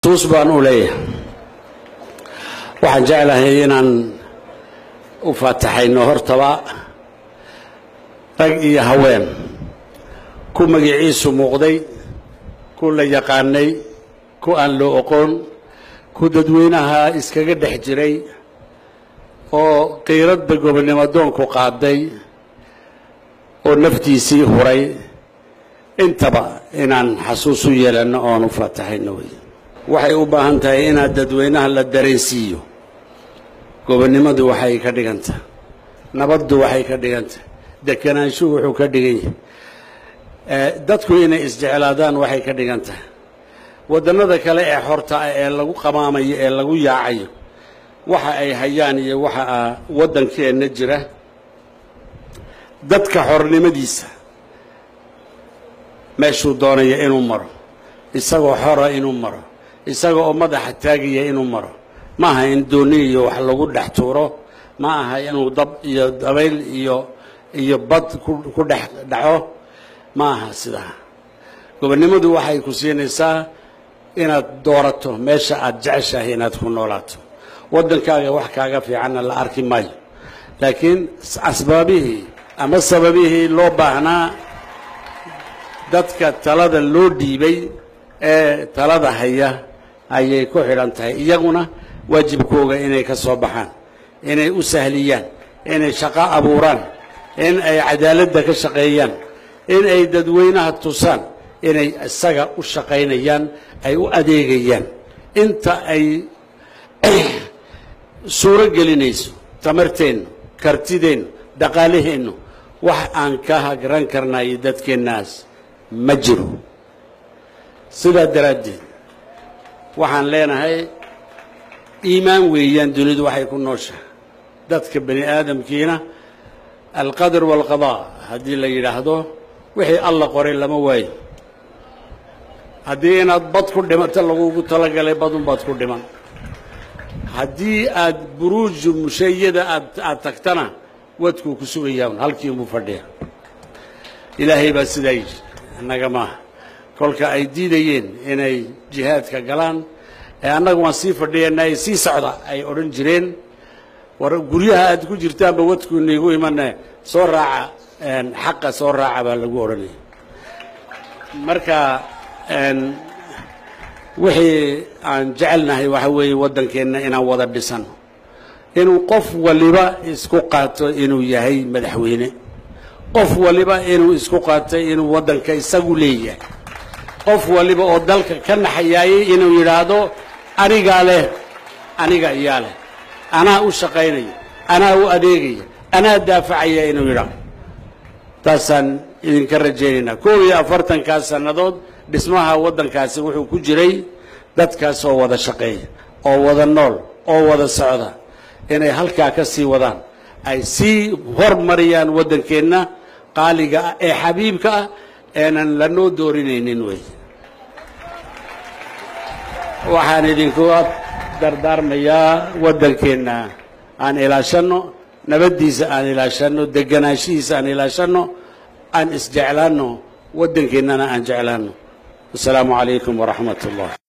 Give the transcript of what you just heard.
tuus baan u leeyahay waxaan jeclahay inaan u faataxayno hortaba rag iyo haween ku magiciisu muuqday ku la yaqaanay ku aan loo oqoon ku dadweynaha iskaga dhex jiray oo qiiradba gobonnimo doonku qaaday oo naftiisii huray intaba inaan xasuus u yeelanno oon u faataxayno wey waxay u baahan tahay inaad dadweynaha la dareensiiyo gobonnimadu waxay ka dhigantah nabaddu waxay ka dhigantah dekanaanshuhu wuxuu ka dhigan yahay dadku inay isjeclaadaan waxay ka dhigan tahay waddannada kale ee xorta ah ee lagu qamaamayo ee lagu yaacayo waxa ay hayaan iyo waxa ah waddankeenna jira dadka xornimadiisa meeshuu doonaya inuu maro isagoo xora inuu maro isaga oo madaxa taagaya inuu maro ma aha in dooni iyo wax lagu dhex tuuro ma aha inuu dab iyo dabayl iyo iyo bad ku dhex dhaco ma aha sidaa gobonnimadu waxay ku siinaysaa inaad doorato meesha aad jeceshahay inaad ku noolaato waddankaaga wax kaaga fiicanna la arki maayo laakiin asbaabihii ama sababihii loo baahnaa dadka talada loo dhiibay ee talada haya ayay ku xidhan tahay iyaguna waajibkooga inay ka soo baxaan inay u sahliyaan inay shaqo abuuraan in ay cadaaladda ka shaqeeyaan in ay dadweynaha tusaan inay isaga u shaqaynayaan ay u adeegayaan inta ay suuro gelinayso tamarteennu kartideennu dhaqaalaheennu wax aan ka hagran karnayo dadkeennaas ma jiro sidaa daraaddeed waxaan leenahay iimaan weeyaan dunidu waxay ku nooshahay dadka bani aadamkiina alqadar waalqadaa haddii la yidhaahdo wixii alla qoray lama waayo haddii inaad bad ku dhimato lagugu talagalay badunbaad ku dhiman haddii aad buruuju mushayada aad aad tagtana wadkuu ku sugayaan halkii unbuu fadhiya ilaahay baa sidaa yidhi annaga maaha kolka ay diidayeen inay jihaadka galaan ee annaga waan sii fadhiyanaa ee sii socda ay odhan jireen war guryaha aad ku jirtaanba wadkuuna igu imane soo raaca xaqa soo raaca baa lagu odhanaya marka wixii aan jecelnahay waxa weeye waddankeenna inaan wada dhisano inuu qof waliba isku qaato inuu yahay madaxweyne qof waliba inuu isku qaato inuu waddanka isagu leeyahay qof waliba oo dalka ka naxayaayay inuu yidhaahdo anigaa leh aniga iyaa leh anaa u shaqaynaya anaa u adeegaya anaa daafacaya inuu yidhaahdo taasaan idinka rajaynaynaa koob iyo afartankaa sannadood dhismaha waddankaasi wuxuu ku jiray dadkaas oo wada shaqeeya oo wada nool oo wada socda inay halkaa ka sii wadaan ay sii hormariyaan waddankeenna qaaliga ah ee xabiibka ah eenan lanoo doorinaynin wey waxaan idinku dardaarmayaa waddankeenna aan ilaashanno nabaddiisa aan ilaashanno deganaanshihiisa aan ilaashanno aan isjeclaanno waddankeennana aan jeclaanno wasalaamu calaykum waraxmat ullah